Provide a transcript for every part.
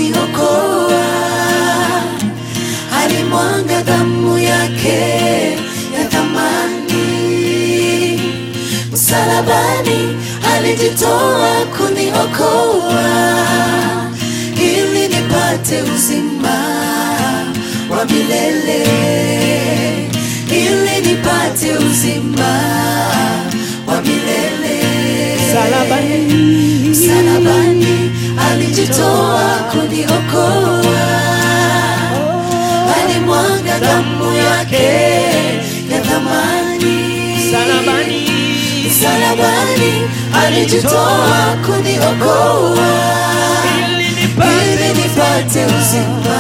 Goa, alimwaga damu yake ya thamani, msalabani alijitoa kuniokoa, ili nipate uzima wa milele, ili nipate uzima wa milele Msalabani msalabani alijitoa kuniokoa, alimwaga damu yake ya thamani. msalabani Msalabani alijitoa kuniokoa, ili ili nipate nipate uzima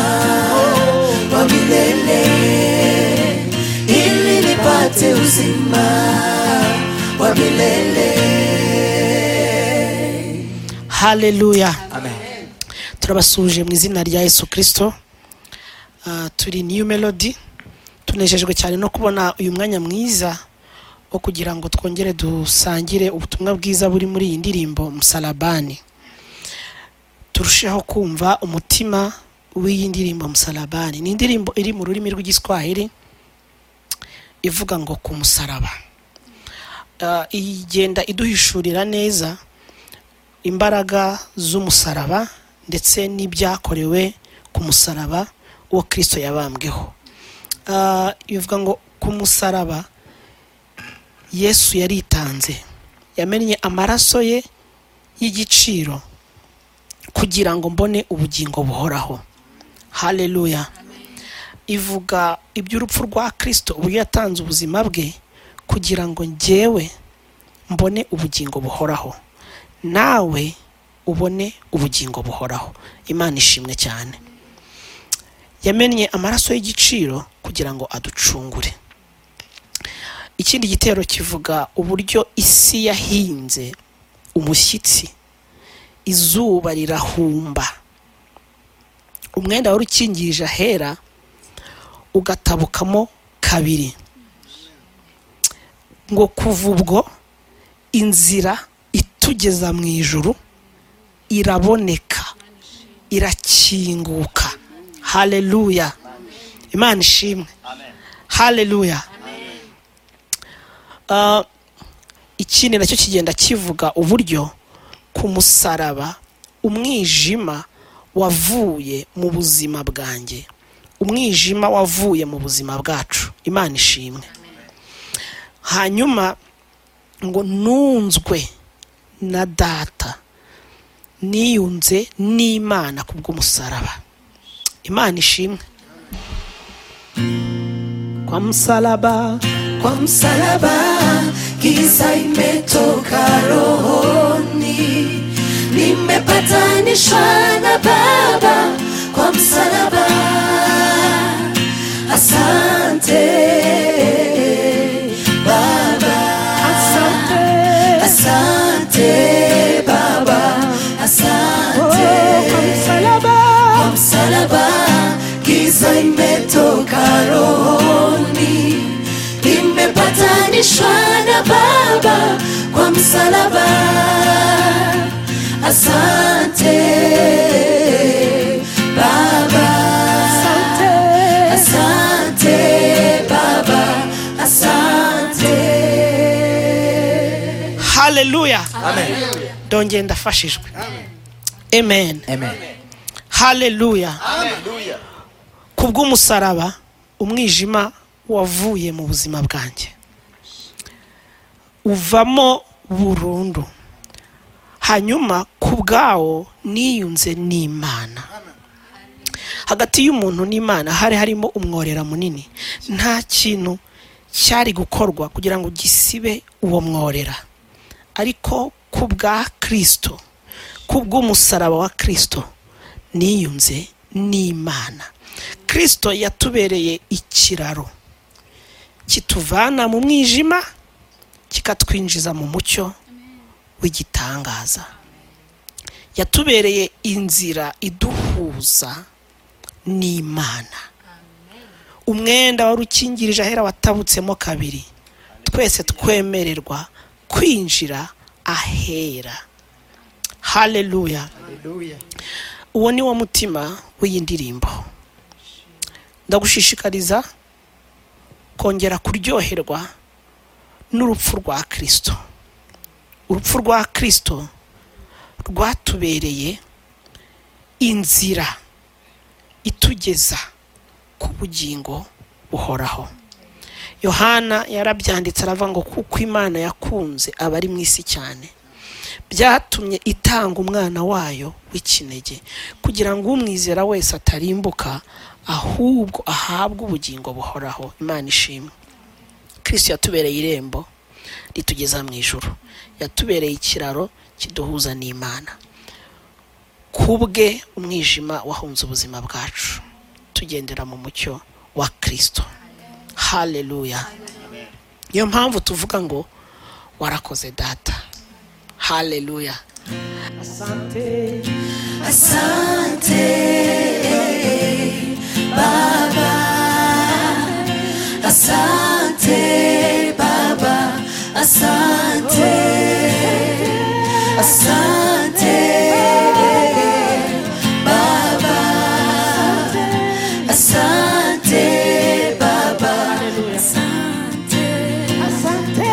wa milele, ili nipate uzima wa milele. haleluya amen turabasuhuje mu izina rya yesu kirisito Ah, turi new melody tunejejwe cyane no kubona uyu mwanya mwiza wo kugira ngo twongere dusangire ubutumwa bwiza buri muri iyi ndirimbo musalabani turusheho kumva umutima w'iyi ndirimbo musalabani ni indirimbo iri mu rurimi rw'igiswahili ivuga ngo ku musaraba Ah, igenda iduhishurira neza imbaraga z'umusaraba ndetse n'ibyakorewe ku musaraba uwo kirisito yabambweho Ah, bivuga ngo ku musaraba yesu yaritanze yamennye amaraso ye y'igiciro kugira ngo mbone ubugingo buhoraho haleluya ivuga iby'urupfu rwa kirisito ubu yatanze ubuzima bwe kugira ngo njyewe mbone ubugingo buhoraho nawe ubone ubugingo buhoraho imana ishimwe cyane yamennye amaraso y'igiciro kugira ngo aducungure ikindi gitero kivuga uburyo isi yahinze umushyitsi izuba rirahumba umwenda wari ukingirije ahera ugatabukamo kabiri ngo kuva ubwo inzira itugeza mu ijuru iraboneka irakinguka haleluya imana ishimwe haleluya Ah, ikindi nacyo kigenda kivuga uburyo ku musaraba umwijima wavuye mu buzima bwanjye umwijima wavuye mu buzima bwacu imana ishimwe hanyuma ngo nunzwe na data niyunze n'imana kubw'umusaraba imana ishimwe kwa musaraba kwa msalaba giza imetoka rohoni, nimepatanishwa na Baba kwa msalaba. Asante Baba, asante Baba, asante kwa msalaba giza imetoka rohoni imepatanishwa na baba kwa msalaba asante baba asante baba asante haleluya amen ndongera ndafashijwe amen amen haleluya kubw'umusaraba umwijima wavuye mu buzima bwanjye uvamo burundu hanyuma ku bwawo niyunze n'imana hagati y'umuntu n'imana hari harimo umworera munini nta kintu cyari gukorwa kugira ngo gisibe uwo mworera ariko ku bwa kirisito ku bw'umusaraba wa kirisito niyunze n'imana kirisito yatubereye ikiraro kituvana mu mwijima kikatwinjiza mu mucyo w'igitangaza yatubereye inzira iduhuza n'imana umwenda wari ukingirije ahera watabutsemo kabiri twese twemererwa kwinjira ahera haleluya uwo ni wo mutima w'iyi ndirimbo ndagushishikariza kongera kuryoherwa n'urupfu rwa kirisito urupfu rwa kirisito rwatubereye inzira itugeza ku bugingo buhoraho yohana yarabyanditse aravuga ngo kuko imana yakunze abari mu isi cyane byatumye itanga umwana wayo w'ikinege kugira ngo umwizera wese atarimbuka ahubwo ahabwe ubugingo buhoraho imana ishimwe kirisito yatubereye irembo ritugeza mu ijoro yatubereye ikiraro kiduhuza n'imana ku bwe umwijima wahunze ubuzima bwacu tugendera mu mucyo wa kirisito haleluya niyo mpamvu tuvuga ngo warakoze data haleluya Asante Baba Asante Baba Asante Asante Baba Asante Baba Asante Asante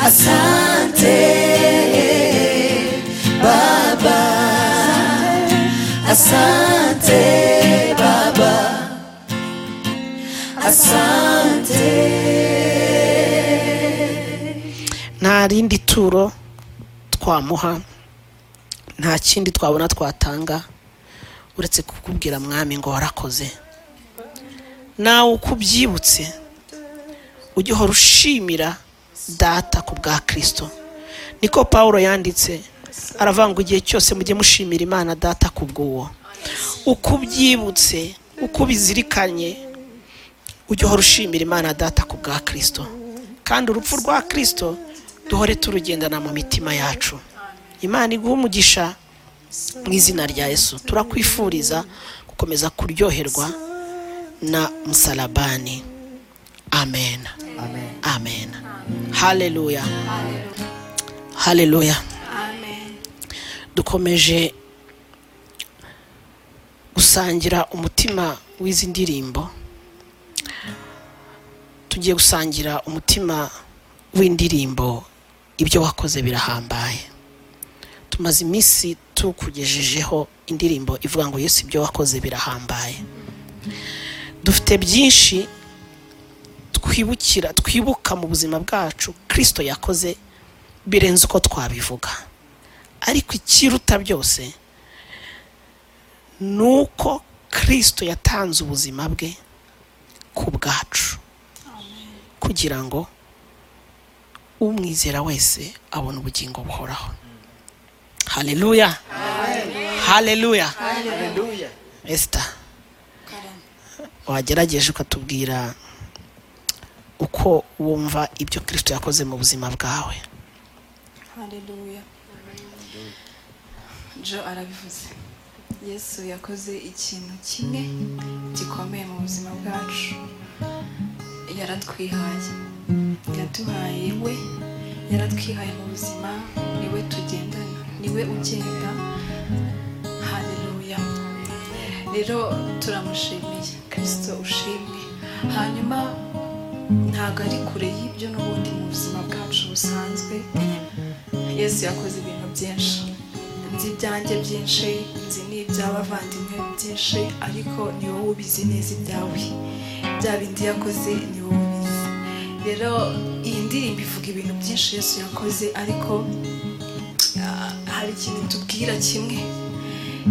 Asante Baba Asante Baba Asante nta rindi turo twamuha nta kindi twabona twatanga uretse kukubwira mwami ngo warakoze nawe uko ubyibutse ujye uhora ushimira data ku bwa kirisito niko pawulo yanditse aravuga ngo igihe cyose mujye mushimira imana data ku bw'uwo uko ubyibutse uko ubizirikanye ujye uhora ushimira imana data ku bwa kirisito kandi urupfu rwa kirisito duhore turugendana mu mitima yacu imana iguhe umugisha mu izina rya yesu turakwifuriza gukomeza kuryoherwa na musalabani amen amen haleluya haleluya dukomeje gusangira umutima w'izi ndirimbo tugiye gusangira umutima w'indirimbo ibyo wakoze birahambaye tumaze iminsi tukugejejeho indirimbo ivuga ngo yesu ibyo wakoze birahambaye dufite byinshi twibukira twibuka mu buzima bwacu kirisito yakoze birenze uko twabivuga ariko ikiruta byose ni uko kirisito yatanze ubuzima bwe ku bwacu kugira ngo umwizera wese abone ubugingo buhoraho haleluya haleluya esita wagerageje ukatubwira uko wumva ibyo kirisito yakoze mu buzima bwawe Haleluya. Jo arabivuze. Yesu yakoze ikintu kimwe gikomeye mu buzima bwacu. Yaratwihaye. Yaduhaye we. Yaratwihaye mu buzima. Ni we tugendana. Ni we ugenda. Haleluya. Rero turamushimiye. Kristo ushimwe. Hanyuma ntabwo ari kure y'ibyo n'ubundi mu buzima bwacu busanzwe yesu yakoze ibintu byinshi nzi ibyanjye byinshi nzi n'iby'abavandimwe byinshi ariko ni wowe ubizi neza ibyawe bya bindi yakoze ni wowe ubizi rero iyi ndirimbo ivuga ibintu byinshi yesu yakoze ariko ah, hari ikintu tubwira kimwe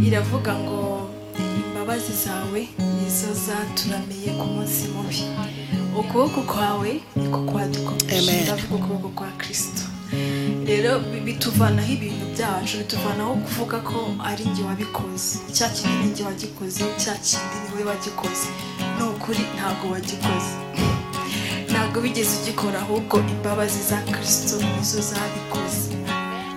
iravuga ngo imbabazi zawe nizo zaturamiye ku munsi mubi ukuboko kwawe niko kwadukomeje Amen. ndavuga ukuboko kwa kirisito rero bi- bituvanaho ibintu byacu bituvanaho kuvuga ko ari njye wabikoze cya kintu ni njye wagikoze cya kindi ni we wagikoze ni ukuri ntabwo wagikoze ntabwo bigeze ugikora ahubwo imbabazi za kirisito nizo zabikoze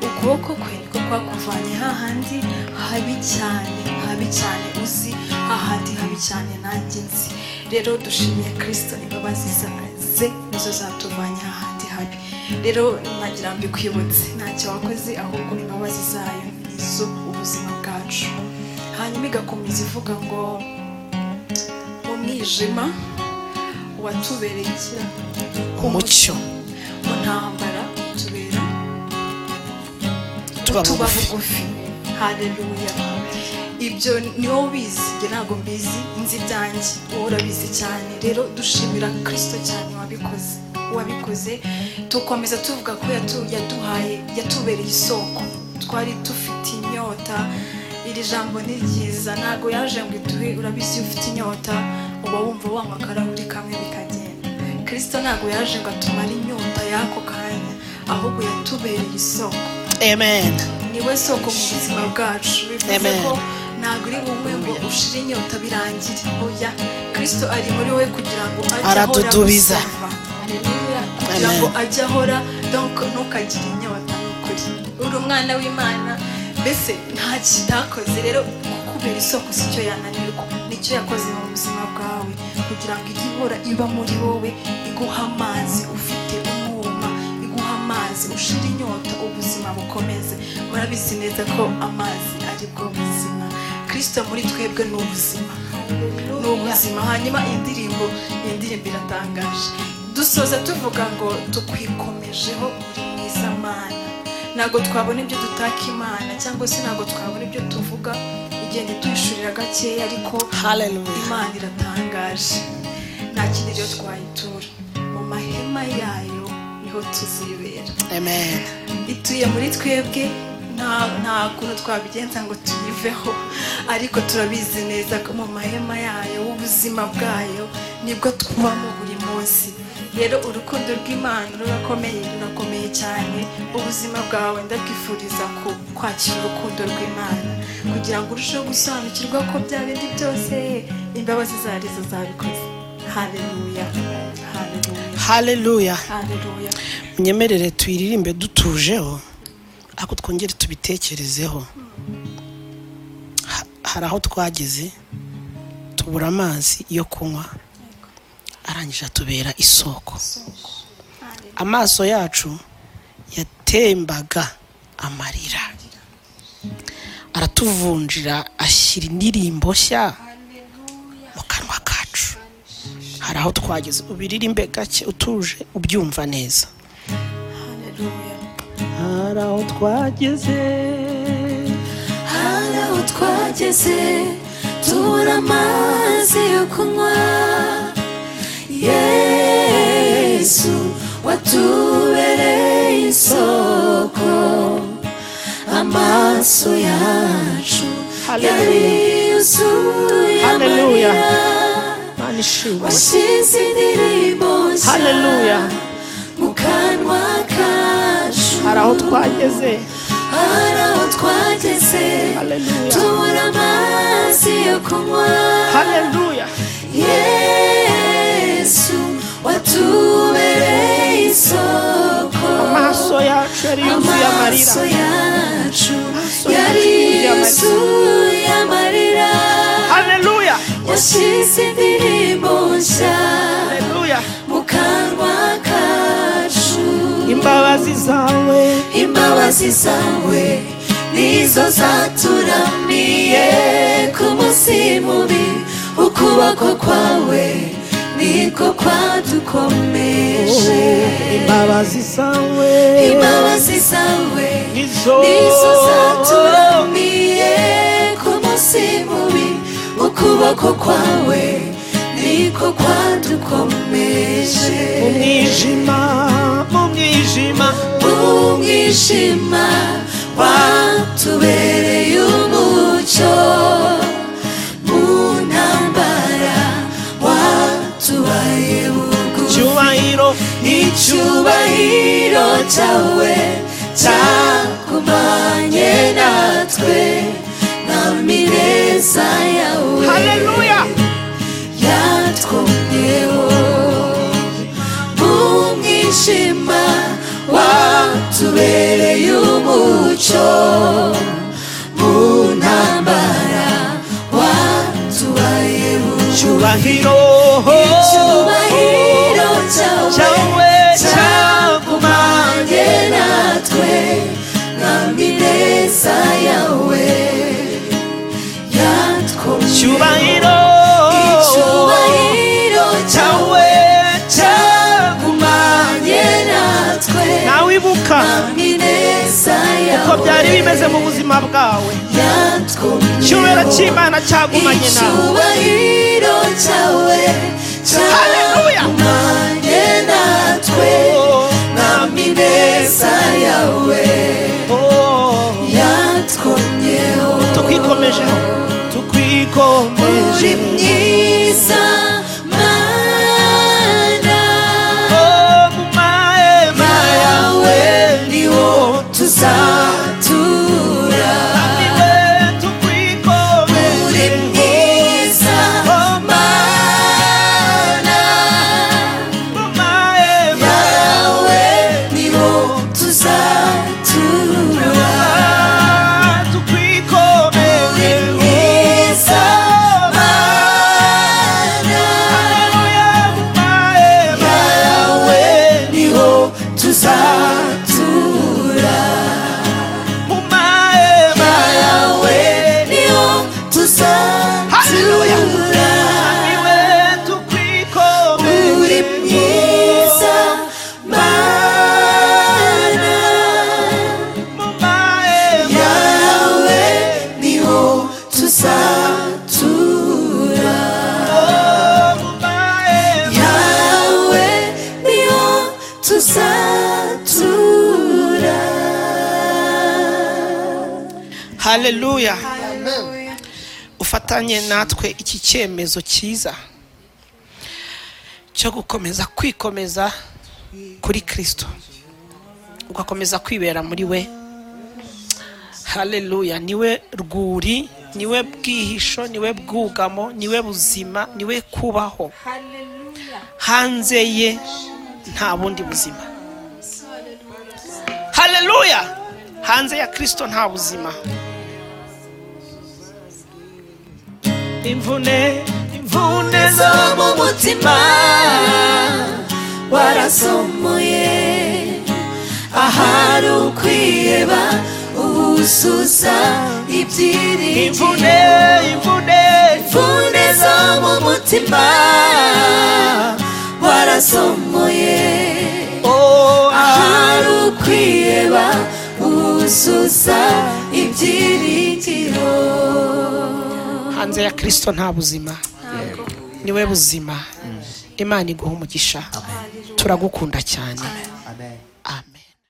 ukuboko kwe niko kwakuvanye hahandi habi cyane habi cyane uzi hahandi habi cyane nanjye nzi rero dushimiye kirisito imbabazi za- ze nizo zatuvanye hahandi habi rero nagira ngo mbikwibutse ntacyo wakoze ahubwo imbabazi zayo nizo ubuzima bwacu hanyuma igakomeza ivuga ngo mu mwijima watubereye iki umucyo mu ntambara tubera tuba tuba bugufi bugufi haleluya ibyo niwo bizi njye ntabwo mbizi nzi ibyanjye wowe urabizi cyane rero dushimira kirisito cyane wabikoze wabikoze tukomeza tuvuga ko yatu- yaduhaye yatubereye isoko twari dufite inyota iri jambo ni ryiza ntabwo yaje ngo iduhe urabizi iyo ufite inyota uba wumva wanywa akarahuri kamwe bikagenda kirisito ntabwo yaje ngo atumare inyota y'ako kanya ahubwo yatubereye isoko amen niwe soko mu buzima bwacu bivuze Amen. ko ntabwo uri bumwe ngo ushire inyota birangire oya kirisito ari muri wowe kugira ngo ajye ahora Aradudubiza. agusaba. Haleluya. kugira ngo ajye ahora donc ntukagire inyota nukuri uri umwana w'imana mbese nta kitakoze rero kubera isoko sicyo yananirwa nicyo yakoze mu buzima bwawe kugira ngo ijye ihora iba muri wowe iguha amazi ufite umwuma iguha amazi ushira inyota ubuzima bukomeze murabizi neza ko amazi ari bwo buzima kirisito muri twebwe ni ubuzima ni ubuzima hanyuma iyi ndirimbo iyi ndirimbo iratangaje dusoza tuvuga ngo tukwikomejeho uri mwiza mana ntabwo twabona ibyo dutaka imana cyangwa se ntabwo twabona ibyo tuvuga igenda ituhishurira gakeya ariko haleluya imana iratangaje nta kindi rero twayitura mu mahema yayo niho tuzibera amen ituye muri twebwe nta nta kuntu twabigenza ngo tuyiveho ariko turabizi neza ko mu mahema yayo ubuzima bwayo nibwo twubamo buri munsi rero urukundo rw'imana rurakomeye rurakomeye cyane ubuzima bwawe ndabwifuriza ku- kwakira urukundo rw'imana kugira ngo urusheho gusobanukirwa ko bya bindi byose imbabazi zarizo zabikoze hareruya hareruya haleluya hareruya munyemerere tuyiririmbe dutujeho ariko twongere tubitekerezeho Ha- hari aho twageze tubura amazi yo kunywa arangije atubera isoko amaso yacu yatembaga amarira aratuvunjira ashyira indirimbo nshya mu kanwa kacu hari aho twageze ubiririmbe gake utuje ubyumva neza hareruya hari aho twageze hari aho twageze tubura amazi yo kunywa yesu watubereye isoko amaso yacu yari yuzuye Hallelujah. amarira imana ishimwe washyize indirimbo nshya Hallelujah. mu kanwa kacu hari aho twageze hari aho twageze haleluya tubura amazi yo kunywa haleluya yesu watubereye isoko amaso yacu yari yuzuye amarira amaso yacu yacu yari yuzuye amarira. yuzuye amarira haleluya yashyize indirimbo nshya haleluya mu kanwa kacu imbabazi zawe imbabazi zawe nizo zaturamiye ku munsi mubi ukuboko kwawe niko kwadukomeje imbabazi zawe imbabazi zawe nizo nizo zaturamiye ku munsi mubi ukuboko kwawe niko kwadukomeje mu mwijima mu mwijima umwijima watubereye umucyo mu ntambara watubaye bugufi cyubahiro icyubahiro cyawe cyakumanye natwe na mireza yawe haleluya yatwongeho mu mwijima watubereye umucyo mu ntambara watubaye bucu cyubahiro icyubahiro cyawe cyawe cyakumanye natwe nta mineza yawe ya kugaruka ineza uko yawe byari bimeze mu buzima bwawe icyubahiro yatwumyeho cy'imana cyagumanye nawe icyubahiro cyawe Haleluya. cyagumanye natwe Oh, mwami ineza yawe oh. yatwumyeho tukwikomejeho tukwikomeje uri mwiza mana Oh, mu mahema yawe yawe ni niwo tuzatura wowe tukwikomeje uri mwiza mana mu mahema yawe niwo tuzatura uri tukwikomeje mwiza mana Haleluya, mu mahema yawe niwo tuzatura mu mahema yawe niwo Haleluya. tuzatura niwe tukwikomeje uri mwiza mana mu mahema yawe niho tuzatura mu mahema yawe niho tuzatura haleluya ufatanye natwe iki cyemezo cyiza cyo gukomeza kwikomeza kuri kirisito ugakomeza kwibera muri we haleluya niwe rwuri niwe bwihisho niwe bwugamo niwe buzima niwe kubaho hanze ye nta bundi buzima haleluya hanze ya kirisito nta buzima imvune imvune zo mu mutima warasomoye ahari ukwiheba ubusuza ibyiringiro imvune imvune imvune zo mu mutima warasomoye oh ahari ukwiheba ubusuza ibyiringiro hanze ya kirisito nta buzima niwe buzima imana iguha umugisha turagukunda cyane amen